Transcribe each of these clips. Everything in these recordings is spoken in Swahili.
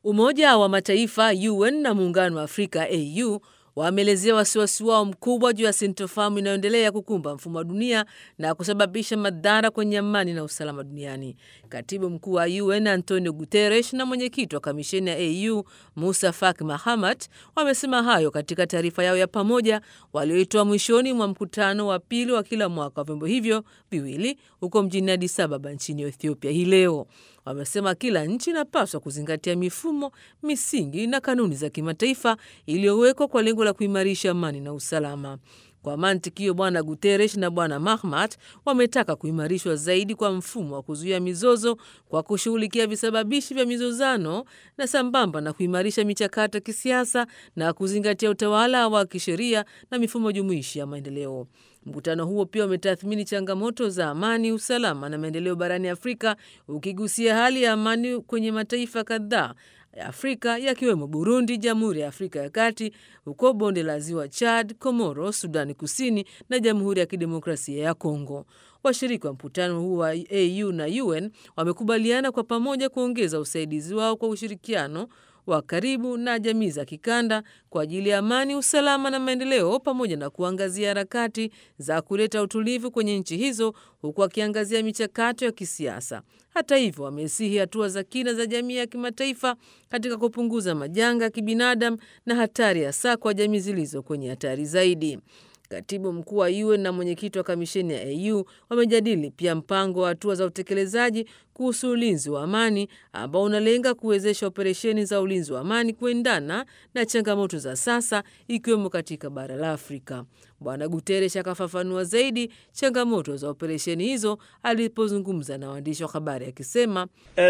Umoja wa Mataifa UN na Muungano wa Afrika AU wameelezea wasiwasi wao mkubwa juu ya sintofahamu inayoendelea kukumba mfumo wa dunia na kusababisha madhara kwenye amani na usalama duniani. Katibu mkuu wa UN Antonio Guterres na mwenyekiti wa kamisheni ya AU Musa Faki Mahamat wamesema hayo katika taarifa yao ya pamoja walioitoa mwishoni mwa mkutano wa pili wa kila mwaka wa vyombo hivyo viwili huko mjini Addis Ababa nchini Ethiopia hii leo. Wamesema kila nchi inapaswa kuzingatia mifumo, misingi na kanuni za kimataifa iliyowekwa kwa lengo la kuimarisha amani na usalama. Kwa mantiki hiyo, Bwana Guterres na Bwana Mahmat wametaka kuimarishwa zaidi kwa mfumo wa kuzuia mizozo kwa kushughulikia visababishi vya mizozano na sambamba na kuimarisha michakato ya kisiasa na kuzingatia utawala wa kisheria na mifumo jumuishi ya maendeleo. Mkutano huo pia umetathmini changamoto za amani, usalama na maendeleo barani Afrika, ukigusia hali ya amani kwenye mataifa kadhaa ya Afrika yakiwemo Burundi, Jamhuri ya Afrika ya Kati, huko bonde la Ziwa Chad, Komoro, Sudani Kusini na Jamhuri ya Kidemokrasia ya Kongo. Washiriki wa mkutano huu wa AU na UN wamekubaliana kwa pamoja kuongeza usaidizi wao kwa ushirikiano wa karibu na jamii za kikanda kwa ajili ya amani, usalama na maendeleo, pamoja na kuangazia harakati za kuleta utulivu kwenye nchi hizo, huku akiangazia michakato ya kisiasa. Hata hivyo, wamesihi hatua za kina za jamii ya kimataifa katika kupunguza majanga ya kibinadamu na hatari, hasa kwa jamii zilizo kwenye hatari zaidi. Katibu mkuu wa UN na mwenyekiti wa kamisheni ya AU wamejadili pia mpango wa hatua za utekelezaji kuhusu ulinzi wa amani ambao unalenga kuwezesha operesheni za ulinzi wa amani kuendana na changamoto za sasa ikiwemo katika bara la Afrika. Bwana Guterres akafafanua zaidi changamoto za operesheni hizo alipozungumza na waandishi wa habari akisema,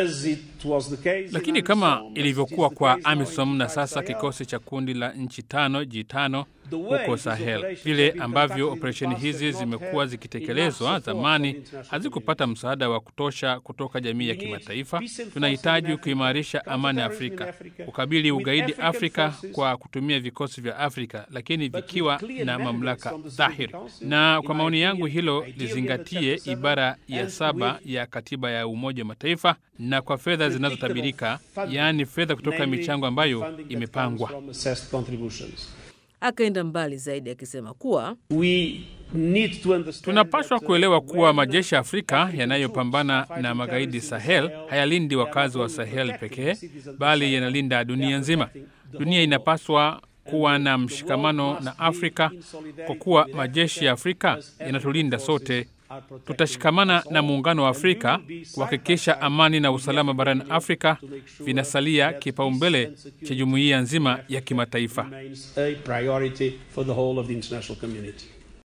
lakini kama ilivyokuwa kwa AMISOM na sasa kikosi cha kundi la nchi tano G5 huko Sahel, vile ambavyo operesheni hizi zimekuwa zikitekelezwa zamani hazikupata msaada wa kutosha kutoka jamii ya kimataifa. Tunahitaji kuimarisha amani Afrika, kukabili ugaidi Afrika kwa kutumia vikosi vya Afrika, lakini vikiwa na mamlaka dhahiri. Na kwa maoni yangu, hilo lizingatie ibara ya saba ya katiba ya Umoja wa Mataifa na kwa fedha zinazotabirika, yaani fedha kutoka michango ambayo imepangwa. Akaenda mbali zaidi akisema kuwa tunapaswa kuelewa kuwa majeshi ya Afrika yanayopambana na magaidi Sahel hayalindi wakazi wa Sahel pekee, bali yanalinda dunia nzima. Dunia inapaswa kuwa na mshikamano na Afrika kwa kuwa majeshi ya Afrika yanatulinda sote. Tutashikamana na muungano wa Afrika kuhakikisha amani na usalama barani Afrika vinasalia kipaumbele cha jumuiya nzima ya kimataifa.